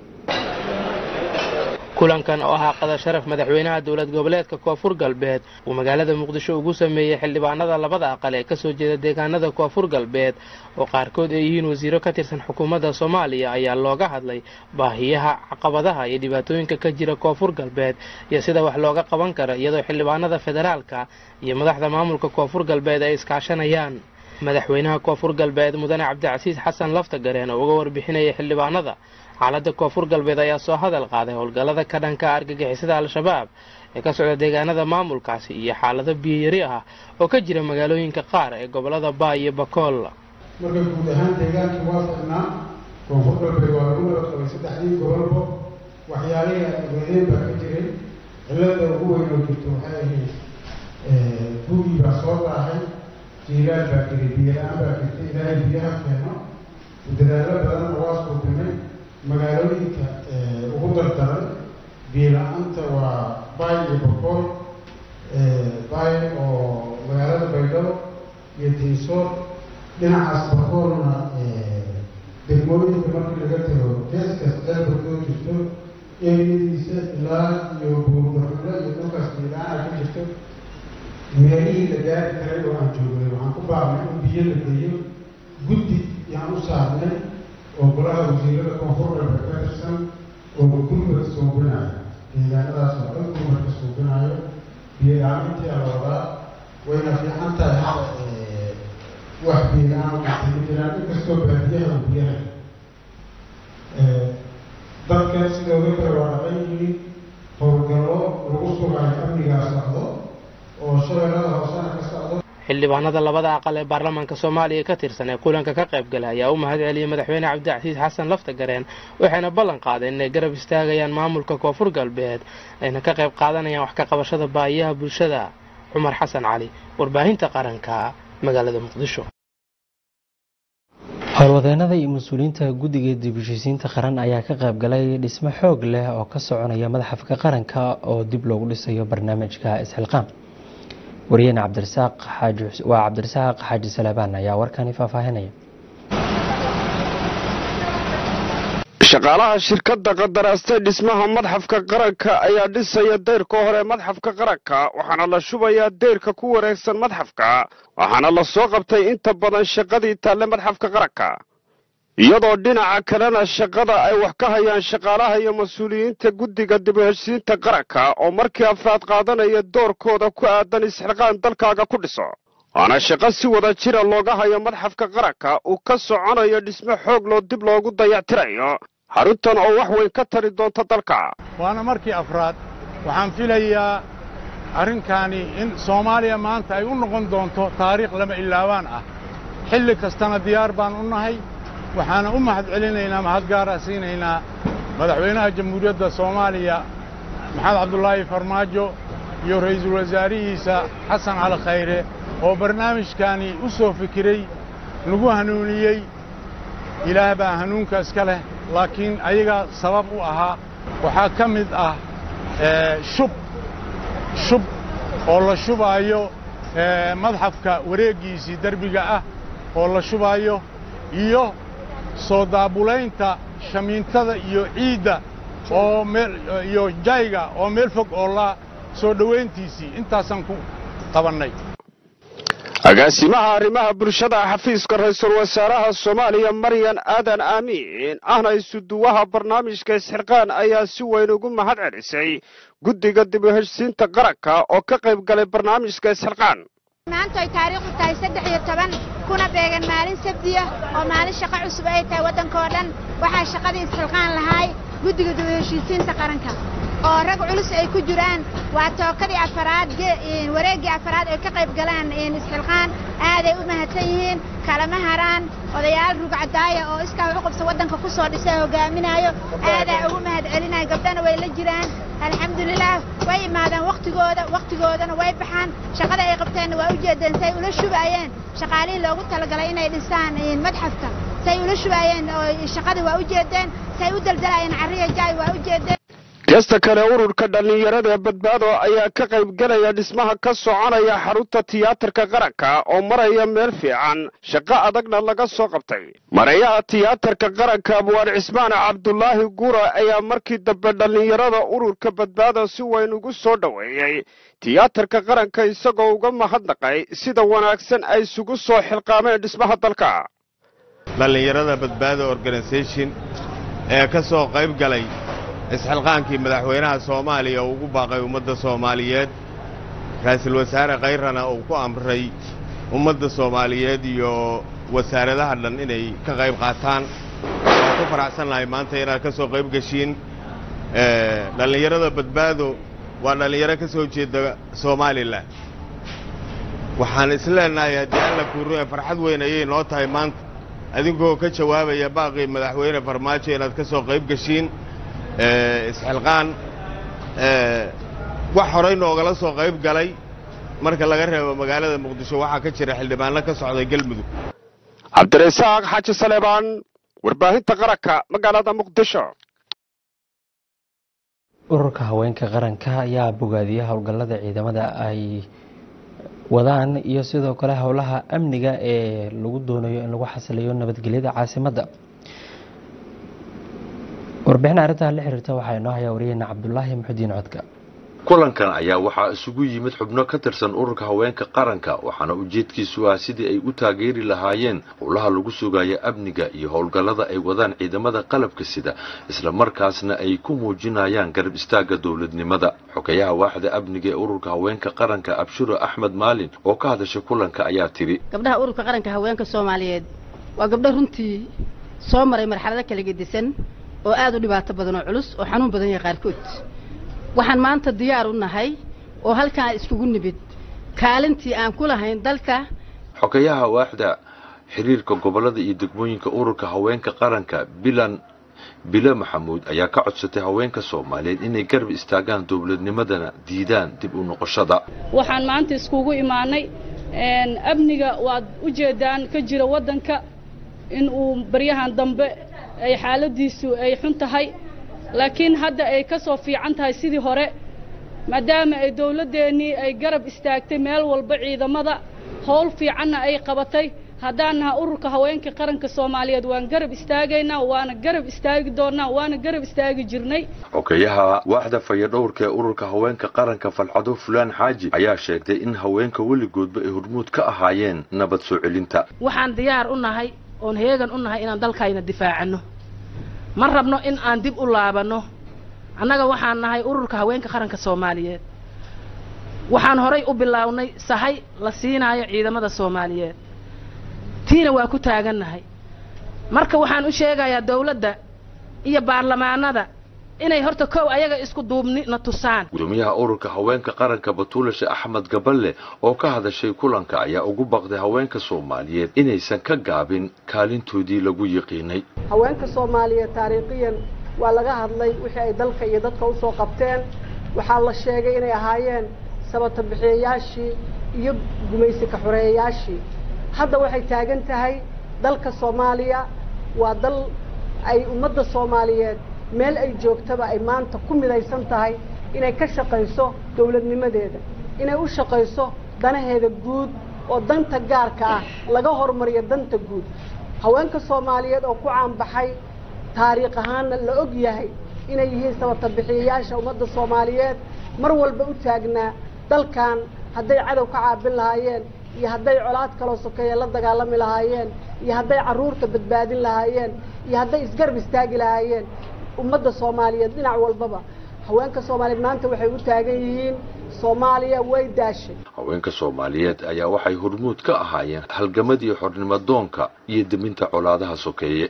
kulankan oo ahaa qada sharaf madaxweynaha dowlad goboleedka koonfur galbeed uu magaalada muqdisho ugu sameeyey xildhibaanada labada aqal ee kasoo jeeda deegaanada koonfur galbeed oo qaarkood ay yihiin wasiiro ka tirsan xukuumadda soomaaliya ayaa looga hadlay baahiyaha caqabadaha iyo dhibaatooyinka ka jira koonfur galbeed iyo sida wax looga qaban karo iyadoo xildhibaanada federaalka iyo madaxda maamulka koonfur galbeed ay iskaashanayaan madaxweynaha koonfur galbeed mudane cabdicasiis xasan laftagareen oo uga warbixinaya xildhibaanada xaaladda koonfur galbeed ayaa soo hadal qaaday howlgallada ka dhanka argagixisada al-shabaab ee ka socda deegaanada maamulkaasi iyo xaalado biyayari ah oo ka jira magaalooyinka qaar ee gobolada baa iyo bakool marka guud ahaan deegaankii waa ficnaa koonfur galbeed waa lagu nabad qabay saddexdii gobolba waxyaalihii adweyneen baa ka jiray cilada ugu weyn oo jirto waxay ahayd gugii baa soo daahay jiilaal baa jiray biyo-la-aan baa jirtay ilaahay biyaha keeno dadaallo badan oo waa suubinay magaalooyinka ugu dardaran biyo-la-aanta waa baay iyo bakool baay oo magaalada baydhabo iyo tiisoor dhinacaas bakoolna degmooyinka markii laga tago geeskaas ceelbarkoo jirto eriyadiisa ilaa iyo buurdaxulo iyo dhulkaas biyo-la-aana ka jirto meelihii la gaari karay oo aan joognay waxaan ku baaqnay in biyo la geeyo guddi yaan u saarnay oo golaha wasiirada koonfur galbeed ka tirsan oo gurmada suubinayo deegaanadaas oo dhan gurmadka suubinayo biyo-la-aanintii la wadaa wayna fiican tahay hadda wax biyo-la-aan waxay ma jiraan inkastoo baadiyaha uu biyaha dadka sidooda kale waa dhaqan yihiin howlgallo lagu sugayo amnigaa socdo oo shabeellada hoosena ka socdo xildhibaanada labada aqal ee baarlamaanka soomaaliya ka tirsan ee kulanka ka qayb galay ayaa u mahad celiyey madaxweyne cabdicasiis xasan laftagareen waxayna ballan qaadeen inay garab istaagayaan maamulka koonfur galbeed ayna ka qayb qaadanayaan wax ka qabashada baahiyaha bulshada cumar xasan cali warbaahinta qaranka magaalada muqdisho howlwadeenada iyo mas-uuliyiinta guddiga dib heshiisiinta qaran ayaa ka qayb galay dhismo xoog leh oo ka soconaya madaxafka qaranka oo dib loogu dhisayo barnaamijka isxilqaan wariyahena cabdirasaaq xaaji waa cabdirasaaq xaaji salaabaan ayaa warkani faahfaahinaya shaqaalaha shirkadda qadaraastay dhismaha madxafka qaranka ayaa dhisaya deyrka hore madxafka qaranka waxaana la shubayaa deyrka ku wareegsan madxafka waxaana la soo qabtay inta badan shaqadii taalle madxafka qaranka iyadoo dhinaca kalena shaqada ay wax ka hayaan shaqaalaha iyo mas-uuliyiinta guddiga dib u heshiinta qaranka oo markii afraad qaadanaya doorkooda ku aadan isxilqaan dalkaaga ku dhiso waana shaqo si wada jira looga hayo madxafka qaranka uu ka soconayo dhismo xoog loo dib loogu dayactirayo xaruntan oo wax weyn ka tari doonta dalka waana markii afraad waxaan filayaa arrinkaani in soomaaliya maanta ay u noqon doonto taariikh lama ilaawaan ah xilli kastana diyaar baan u nahay waxaana u mahad celinaynaa mahad gaara siinaynaa madaxweynaha jamhuuriyadda soomaaliya maxamed cabdulaahi farmaajo iyo ra'iisul wasaarihiisa xasan cali khayre oo barnaamijkaani u soo fikiray nagu hanuuniyey ilaah baa hanuunka iska leh laakiin ayagaa sabab u ahaa waxaa ka mid ah shub shub oo la shubaayo madxafka wareeggiisii derbiga ah oo la shubaayo iyo soo daabulaynta shamiintada iyo ciidda oo meel iyo jayga oo meel fog oo la soo dhowayntiisii intaasaan ku qabannay agaasimaha arrimaha bulshada xafiiska ra-iisul wasaaraha soomaaliya maryan aadan aamiin ahna isuduwaha barnaamijka isxirqaan ayaa si weyn ugu mahad celisay guddiga dib u heshsiinta qaranka oo ka qayb galay barnaamijka isxirqaan maanta ay taariikhdu tahay saddex iyo toban kuna beegan maalin sabdiya oo maalin shaqo cusub ay tahay waddanka oo dhan waxaa shaqadii isxilqaan lahaay guddiga dib u heshiisiinta qaranka oo rag culus ay ku jiraan waa tookadii afaraad wareeggii afaraad ay ka qayb galaan isxilqaan aaday u mahadsan yihiin kalama haraan odayaal rugcadaaya oo iskaa wax u qabsa waddanka ku soo dhisay hogaaminaayo aadaa ugu mahad celinaya gabdhana way la jiraan alxamdulilaah way imaadeen wakhtigooda wakhtigoodana way baxaan shaqada ay qabteenna waa u jeedeen say ula shubaayeen shaqaalihii loogu talagalay inay dhisaan madxafka say ula shubaayeen oo shaqadii waa u jeedeen say u daldalayeen carriya jaay waa u jeedeen geesta kale ururka dhallinyarada ee badbaado ayaa ka qayb gelaya dhismaha ka soconaya xarunta tiyaatarka qaranka oo maraya meel fiican shaqo adagna laga soo qabtay marayaha tiyaatarka qaranka abwaan cismaan cabdulaahi gura ayaa markii dambe dhallinyarada ururka badbaado si weyn ugu soo dhoweeyey tiyaatarka qaranka isagoo uga mahadnaqay sida wanaagsan ay isugu soo xilqaameen dhismaha dalka dhallinyarada badbaado organisation ee ka soo qayb galay isxilqaankii madaxweynaha soomaaliya uu ugu baaqay ummadda soomaaliyeed ra-iisul wasaare khayrana uu ku amray ummadda soomaaliyeed iyo wasaaradaha dhan inay ka qayb qaataan waan ku faraxsannahay maanta inaad ka soo qayb geshiin dhallinyarada badbaado waa dhallinyaro ka soo jeeda somalilan waxaan isleenahay haddii alla kuurue farxad weyn ayay noo tahay maanta adinkoo ka jawaabaya baaqii madaxweyne farmaajo inaad ka soo qayb geshiin isxilqaan wax horey noogala soo qayb galay marka laga reebo magaalada muqdisho waxaa ka jira xildhibaano ka socday galmudug cabdirasaaq xaaji saleebaan warbaahinta qaranka magaalada muqdisho ururka haweenka qaranka ayaa bogaadiyey howlgallada ciidamada ay wadaan iyo sidoo kale howlaha amniga ee lagu doonayo in lagu xasiliyo nabadgelyada caasimadda warbixin arrintaa la xiriirta waxaa inoo hayaa wariyeyna cabdulaahi muxudiin codka kulankan ayaa waxaa isugu yimid xubno ka tirsan ururka haweenka qaranka waxaana ujeedkiisu ah sidii ay u taageeri lahaayeen howlaha lagu sugayo amniga iyo howlgallada ay wadaan ciidamada qalabka sida isla markaasna ay ku muujinayaan garab istaagga dowladnimada xogayaha waaxda amniga ee ururka haweenka qaranka abshuro axmed maalin oo ka hadashay kulanka ayaa tidhi gabdhaha ururka qaranka haweenka soomaaliyeed waa gabdho runtii soo maray marxalado kala gedisan oo aad u dhibaato badan oo culus oo xanuun badan yahay qaarkood waxaan maanta diyaar u nahay oo halkaan iskugu nimid kaalintii aan ku lahayn dalka xogayaha waaxda xiriirka gobollada iyo degmooyinka ururka haweenka qaranka bilan bile maxamuud ayaa ka codsatay haweenka soomaaliyeed inay garab istaagaan dowladnimadana diidaan dib u noqoshada waxaan maanta iskugu imaanay amniga waad u jeedaan ka jira waddanka in uu baryahan dambe ay xaaladiisu ay xun tahay laakiin hadda ay ka soo fiican tahay sidii hore maadaama ay dawladdeennii ay garab istaagtay meel walba ciidamada howl fiicanna ay qabatay haddaan naha ururka haweenka qaranka soomaaliyeed waan garab istaagaynaa waana garab istaagi doonaa waana garab istaagi jirnay xogeyaha waaxda fayadhowrka ee ururka haweenka qaranka falxado fulaan xaaji ayaa sheegtay in haweenka weligoodba ay hormuud ka ahaayeen nabad soo celinta waxaan diyaar u nahay oon heegan u nahay inaan dalkayna difaacano ma rabno in aan dib u laabanno annaga waxaan nahay ururka haweenka qaranka soomaaliyeed waxaan horay u bilaawnay sahay la siinaayo ciidamada soomaaliyeed tiina waa ku taagannahay marka waxaan u sheegayaa dawladda iyo baarlamaanada inay horta kow ayaga isku duubni na tusaan gudoomiyaha ururka haweenka qaranka batuulashe axmed gaballe oo ka hadashay kulanka ayaa ugu baqday haweenka soomaaliyeed inaysan ka gaabin kaalintoodii lagu yiqiinay haweenka soomaaliyeed taariikhiyan waa laga hadlay wixii ay dalka iyo dadka usoo qabteen waxaa la sheegay inay ahaayeen sabata bixiyayaashii iyo gumaysi ka xoreeyayaashii hadda waxay taagan tahay dalka soomaaliya waa dal ay ummadda soomaaliyeed meel ay joogtaba ay maanta ku midaysan tahay inay ka shaqayso dawladnimadeeda inay u shaqayso danaheeda guud oo danta gaarka ah laga hormariyo danta guud haweenka soomaaliyeed oo ku caanbaxay taariikh ahaanna la og yahay inay yihiin sabata bixiyayaasha ummadda soomaaliyeed mar walba u taagnaa dalkan hadday cadow ka caabin lahaayeen iyo hadday colaad kaloo sokeeye la dagaalami lahaayeen iyo hadday carruurta badbaadin lahaayeen iyo hadday isgarab istaagi lahaayeen ummadda soomaaliyeed dhinac walbaba haweenka soomaaliyeed maanta waxay u taagan yihiin soomaaliya way daashay haweenka soomaaliyeed ayaa waxay hormuud ka ahaayeen halgamadii xornimadoonka iyo deminta colaadaha sokeeye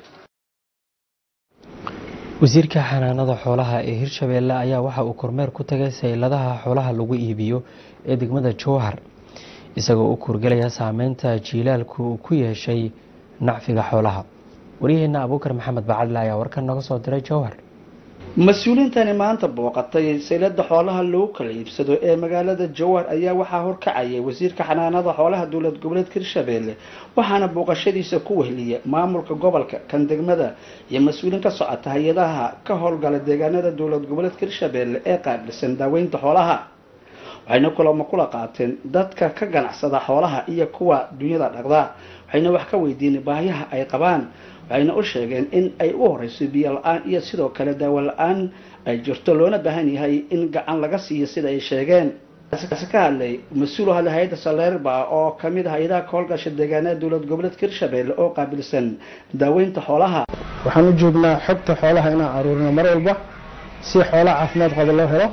wasiirka xanaanada xoolaha ee hirshabeelle ayaa waxa uu kormeer ku tagay sayladaha xoolaha lagu iibiyo ee degmada jowhar isagoo u kuurgelaya saameynta jiilaalku uu ku yeeshay nacfiga xoolaha waryaheena abuukar maxamed bacadle ayaa warkan noga soo diray jowhar mas-uuliyiintani maanta booqatay saylada xoolaha lagu kala iibsado ee magaalada jowhar ayaa waxaa horkacayay wasiirka xanaanada xoolaha dowlad goboleedka hirshabeelle waxaana booqashadiisa ku wehliya maamulka gobolka kan degmada iyo mas-uuliin ka socota hay-adaha ka howlgala deegaanada dowlad goboleedka hirshabeelle ee qaabilsan daaweynta xoolaha waxayna kulamo kula qaateen dadka ka ganacsada xoolaha iyo kuwa dunyada dhaqda waxayna wax ka weydiinay baahiyaha ay qabaan waxayna u sheegeen in ay u horeyso biyo la-aan iyo sidoo kale daawo la-aan ay jirto loona baahan yahay in gacan laga siiyo sida ay sheegeen kaasi ka hadlay mas-uul hadlay hay-adda saleerba oo kamid ah hay-adaha ka howlgasha deegaanada dowlad goboleedka hirshabeelle oo qaabilsan daaweynta xoolaha waxaan u joognaa xogta xoolaha inaan aruurino mar walba si xoolaha caafimaad qaba loo helo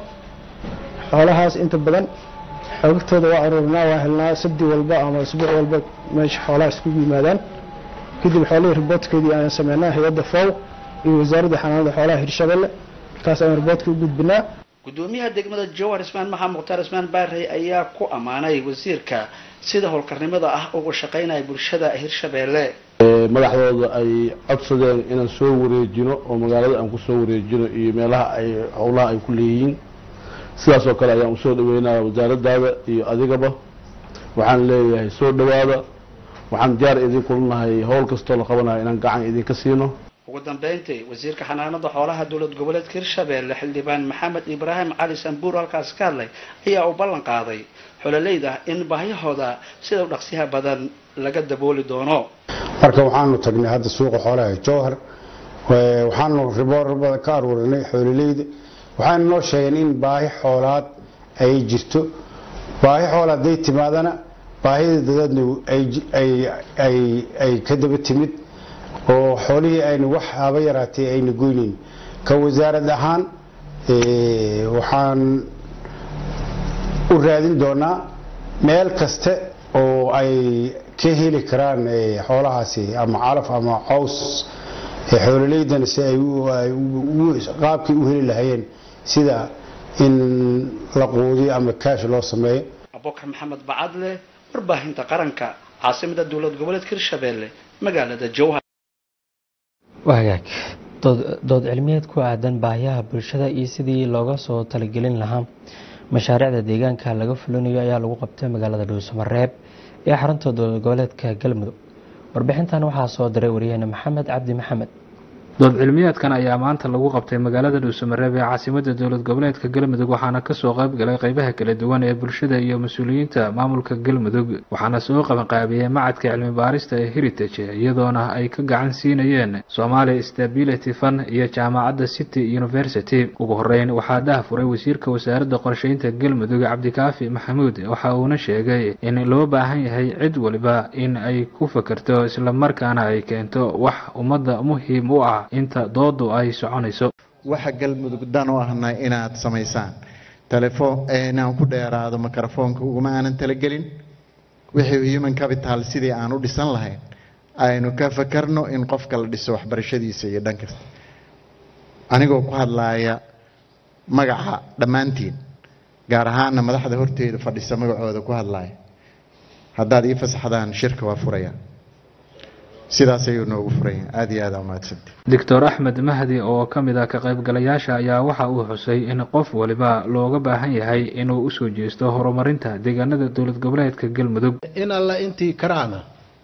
xoolahaas inta badan xoogagtooda waa aruurinaa waa helnaa sabdi walba ama isbuuc walba meesha xoolaha iskugu yimaadaan kadib xoolihii riboodkeedii aan sameynaa hay-adda fow iyo wasaaradda xanaanada xoolaha hirshabelle markaas ayaan riboodka u gudbinaa gudoomiyaha degmada jowhar ismaan maxamed mukhtaar ismaan baarey ayaa ku ammaanay wasiirka sida howlkarnimada ah ugu shaqaynaya bulshada hirshabeelle madaxdooda ay codsadeen inaan soo wareejino oo magaalada aan kusoo wareejino iyo meelaha ay howlaha ay ku leeyihiin sidaas oo kale ayaan usoo dhaweynaya wasaaradaada iyo adigaba waxaan leeyahay soo dhawaada waxaan diyaar idinku nahay howl kastoo la qabanayo inaan gacan idinka siino ugu dambeyntii wasiirka xanaanada xoolaha dowlad goboleedka hirshabeelle xildhibaan maxamed ibraahim cali sambuur halkaas ka hadlay ayaa uu ballan qaaday xololeyda in baahiyahooda sida u dhaqsiyaha badan laga dabooli doono marka waxaanu tagnay hadda suuqa xoolaha ee jowhar waxaanu riboor badan ka aruurinay xoololeyda waxaana noo sheegeen in baahi xoolaad ay jirto baahi xoolaad haday timaadana baahida dadeedna ay ka daba timid oo xoolihii ayna wax haba yaraatee ayna goyneyn ka wasaarad ahaan waxaan u raadin doonaa meel kaste oo ay ka heli karaan xoolahaasi ama calaf ama caws xoololeydana si ay qaabkii u heli lahayeen sida in la quudiyo ama kaash loo sameeyo abubakar maxamed bacadle warbaahinta qaranka caasimada dowlad goboleedka hirshabeelle magaalada jowhar wagaag dood cilmiyeed ku aadan baahiyaha bulshada iyo sidii looga soo talagelin lahaa mashaariicda deegaanka laga fulinayo ayaa lagu qabtay magaalada dhuusamareeb ee xarunta dowlad goboleedka galmudug warbixintan waxaa soo diray waryaheene maxamed cabdi maxamed dood cilmiyaadkan ayaa maanta lagu qabtay magaalada dhuusamareeb ee caasimada dowlad goboleedka galmudug waxaana kasoo qayb galay qeybaha kala duwan ee bulshada iyo mas-uuliyiinta maamulka galmudug waxaana soo qabanqaabiyey macadka cilmi baarista ee heritage iyadoona ay ka gacan siinayeen somali stability fund iyo jaamacadda city university ugu horeyn waxaa daahfuray wasiirka wasaaradda qorsheynta galmudug cabdikaafi maxamuud waxa uuna sheegay in loo baahan yahay cid waliba in ay ku fakerto islamarkaana ay keento wax ummadda muhiim u ah inta doodu ay soconayso waxa galmudug dan u ahna inaad samaysaan telefoon inaan ku dheeraado mikrofoonka uguma aanan talagelin wixii human capital sidii aan u dhisan lahayn aynu ka fakarno in qofka la dhiso waxbarashadiisa iyo dhan kasta anigoo ku hadlaaya magaca dhammaantiin gaar ahaana madaxda horteeda fadhisa magacooda ku hadlaaya haddaad ii fasaxdaan shirka waa furaya sidaas ayuu noogu furaya aada iyo aada umahadsanti doctor axmed mahdi oo ka mid ah ka qaybgalayaasha ayaa waxa uu xusay in qof waliba looga baahan yahay inuu usoo jeesto horumarinta deegaanada dowlad goboleedka galmudug in alla intii karaana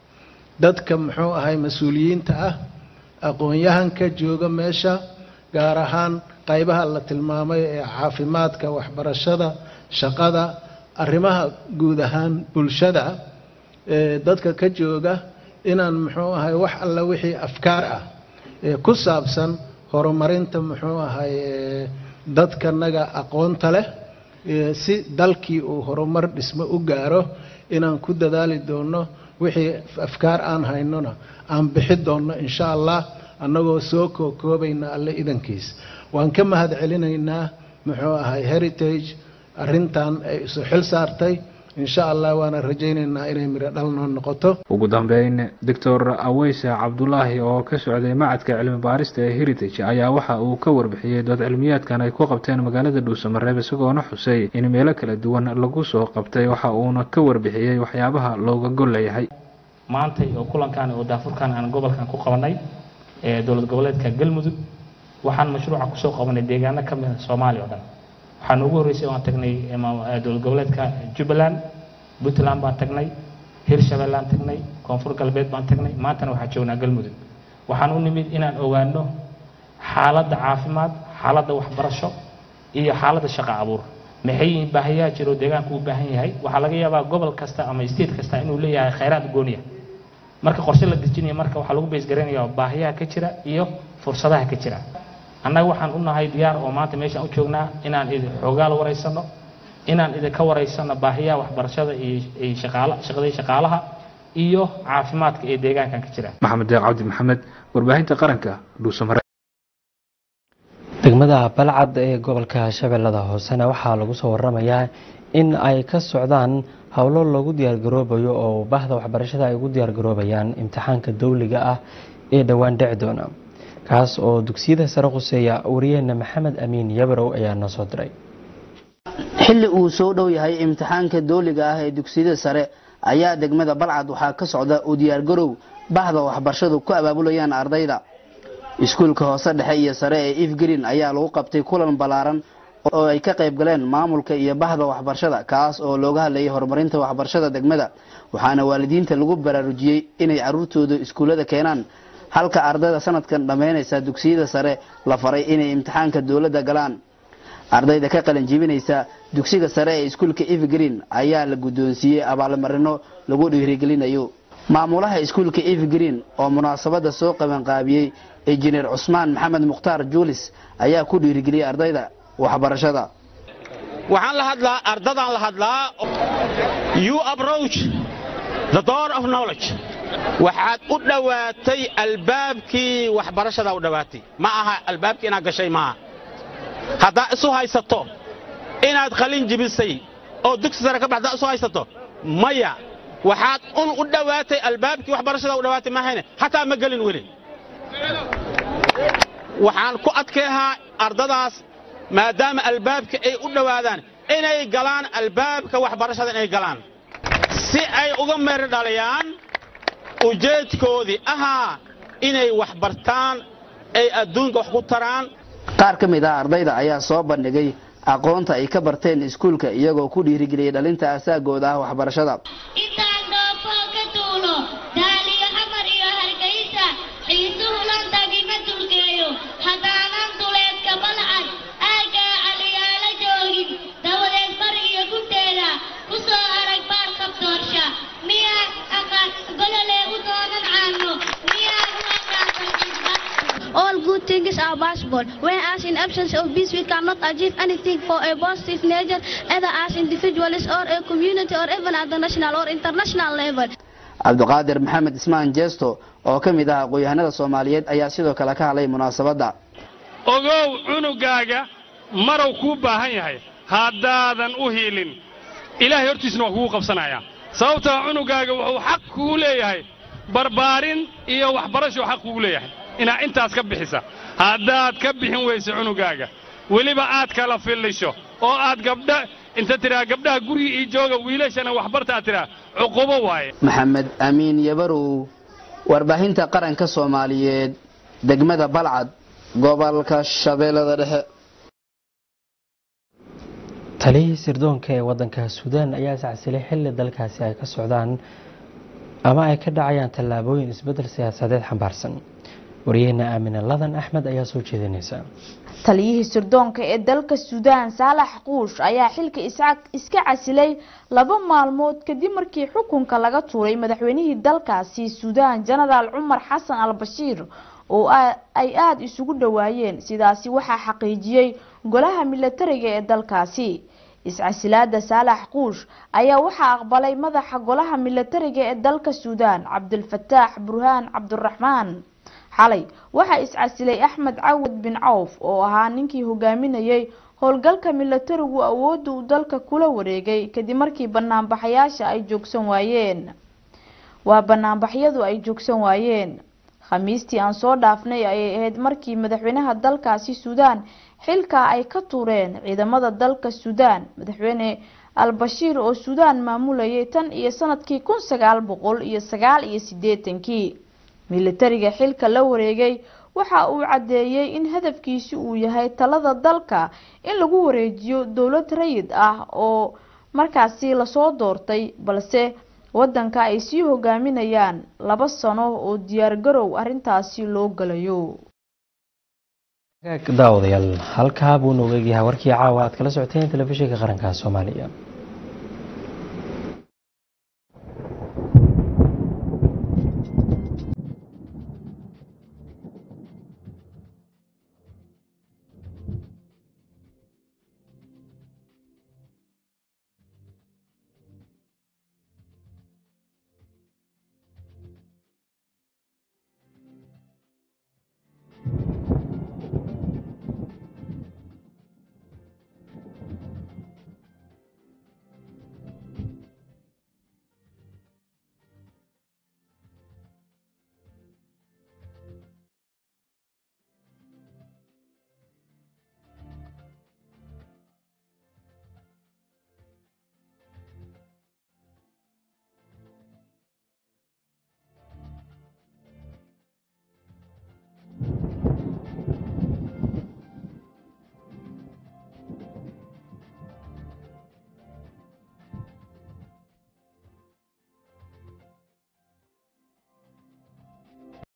dadka muxuu ahay mas-uuliyiinta ah aqoon-yahanka jooga meesha gaar ahaan qaybaha la tilmaamay ee caafimaadka waxbarashada shaqada arrimaha guud ahaan bulshada ee dadka ka jooga inaan muxuu ahay wax alla wixii afkaar ah ee ku saabsan horumarinta muxuu ahay dadkanaga aqoonta leh si dalkii uu horumar dhismo u gaaro inaan ku dadaali doono wixii afkaar aan haynona aan bixi doonno insha allah annagoo soo kookoobayna alle idankiis waan ka mahad celinaynaa muxuu ahay heritage arrintan ay isu xil saartay insha allah waana rajaynaynaa inay miro dhal noo noqoto ugu dambeyn doctor aweyse cabdulaahi oo ka socday macadka cilmi baarista ee heritage ayaa waxa uu ka warbixiyey dood cilmiyaadkan ay ku qabteen magaalada dhuusamareeb isagoona xusay in meelo kala duwan lagu soo qabtay waxa uuna ka warbixiyey waxyaabaha looga gol leeyahay maantay oo kulankan oo daafurkan aan gobolkan ku qabanay ee dowlad goboleedka galmudug waxaan mashruuca kusoo qabanay deegaano ka mid a soomaaliya oo dhan waxaan ugu horreysay waan tagnay dowlad goboleedka jubbaland puntland baan tagnay hirshabeellaan tagnay koonfur galbeed baan tagnay maantana waxaan joognaa galmudug waxaan u nimid inaan ogaano xaaladda caafimaad xaaladda waxbarasho iyo xaaladda shaqo abuur maxay yihiin baahiyaha jiro deegaanku u baahan yahay waxaa laga yaabaa gobol kasta ama state kasta inuu leeyahay khayraad gooniya marka qorshe la dejinaya marka waxaa lagu beesgaranayaa baahiyaha ka jira iyo fursadaha ka jira annaga waxaan u nahay diyaar oo maanta meeshaan u joognaa inaan idin xoogaal waraysano inaan idinka waraysano baahiyaha waxbarashada iyo shaqaala shaqadii shaqaalaha iyo caafimaadka ee deegaankan ka jira maxamed deeq cabdi maxamed warbaahinta qaranka dhuusamare degmada balcad ee gobolka shabeellada hoosena waxaa lagu soo waramayaa in ay ka socdaan howlo loogu diyaargaroobayo oo bahda waxbarashada ay ugu diyaargaroobayaan imtixaanka dowliga ah ee dhowaan dhici doona kaas oo dugsiyada sare khuseeya wariyaheena maxamed amiin yabarow ayaa noo soo diray xilli uu soo dhow yahay imtixaanka dooliga ah ee dugsiyada sare ayaa degmada balcad waxaa ka socda u diyaargarow bahda waxbarashadu ku abaabulayaan ardayda iskuulka hoose dhexe iyo sare ee ifgreen ayaa lagu qabtay kulan ballaaran oo ay ka qayb galeen maamulka iyo bahda waxbarashada kaas oo looga hadlayay horumarinta waxbarashada degmada waxaana waalidiinta lagu baraarujiyey inay caruurtooda iskuullada keenaan halka ardayda sanadkan dhammaynaysa dugsiyada sare la faray inay imtixaanka dowladda galaan ardayda ka qalin jibinaysa dugsiga sare ee iskuulka ifgreen ayaa la guddoonsiiyey abaalmarino lagu dhiirigelinayo maamulaha iskuulka ifgreen oo munaasabada soo qabanqaabiyey injineer cusmaan maxamed mukhtaar juulis ayaa ku dhiirigeliyey ardayda waxbarashada waxaan la hadlaa ardadaan la hadlaa you approach the door of knowledge waxaad u dhowaatay albaabkii waxbarashada u dhowaatay ma aha albaabkii inaad gashay maaha haddaa isu haysato inaad qalin jibisay oo dugsi sare ka baxdaa isu haysato maya waxaad un u dhowaatay albaabkii waxbarashada u dhowaatay maahayne hataa ma gelin weli waxaan ku adkeehaa ardadaas maadaama albaabka ay u dhowaadaan inay galaan albaabka waxbarashada inay galaan si ay uga meero dhaliyaan ujeedkoodii ahaa inay wax bartaan ay adduunka wax ku taraan qaar ka mid ah ardayda ayaa soo bandhigay aqoonta ay ka barteen iskuulka iyagoo ku dhiirigeliyay dhalinta asaagooda ah waxbarashada intaan dhoofoo ka duulo daaliyo xamar iyo hargaysa xiisuhu lantagima dulgeen Everything is our passport. Whereas in absence of peace, we cannot achieve anything for a positive nature, either as individuals or a community or even at the national or international level. cabdiqaadir maxamed ismaan jeesto oo ka mid ah aqoon-yahanada soomaaliyeed ayaa sidoo kale ka hadlay munaasabadda ogow cunugaaga marow kuu baahan yahay haddaadan u hiilin ilaahay hortiisna waa kugu qabsanayaa sababtoo cunugaaga wuxuu xaq kugu leeyahay barbaarin iyo waxbarashuu xaq kugu leeyahay inaa intaas ka bixisa haddaad ka bixin weyso cunugaaga weliba aad kala fillisho oo aad gabdha inta tidhaa gabdhaha guriga ii jooga wiilashana waxbarta aad tidhaa cuqubo waaye maxamed amiin yabarow warbaahinta qaranka soomaaliyeed degmada balcad gobolka shabeellada dhexe taliyihii sirdoonka ee waddanka suudaan ayaa iscasilay xilli dalkaasi ay ka socdaan ama ay ka dhacayaan tallaabooyin isbeddel siyaasadeed xambaarsan wariyaheenna aamine ladan axmed ayaa soo jeedinaysa taliyihii sirdoonka ee dalka suudaan saalax quush ayaa xilka iska casilay laba maalmood kadib markii xukunka laga tuuray madaxweynihii dalkaasi suudaan jenaraal cumar xasan al bashiir oo ay aada isugu dhowaayeen sidaasi waxaa xaqiijiyey golaha milatariga ee dalkaasi iscasilaada saalax quush ayaa waxaa aqbalay madaxa golaha milatariga ee dalka suudaan cabdilfataax burhaan cabdiraxmaan xalay waxaa iscasilay axmed cawad bin cawf oo ahaa ninkii hogaaminayay howlgalka milatarigu awoodda uu dalka kula wareegay kadib markii banaanbaxayaasha ay joogsan waayeen waa banaanbaxyadu ay joogsan waayeen khamiistii aan soo dhaafnay ayay ahayd markii madaxweynaha dalkaasi suudaan xilka ay ka tuureen ciidamada dalka suudaan madaxweyne al-bashiir oo suudaan maamulayay tan iyo sanadkii kun sagaal boqol iyo sagaal iyo sideetankii militariga xilka la wareegay waxa uu caddeeyey in hadafkiisi uu yahay talada dalka in lagu wareejiyo dowlad rayid ah oo markaasi lasoo doortay balse wadanka ay sii hogaaminayaan laba sano oo diyaargarow arrintaasi loo galayo daawadayaal halkaa buu nooga egyahay warkii caawa aad kala socoteen telefishinka qaranka soomaaliya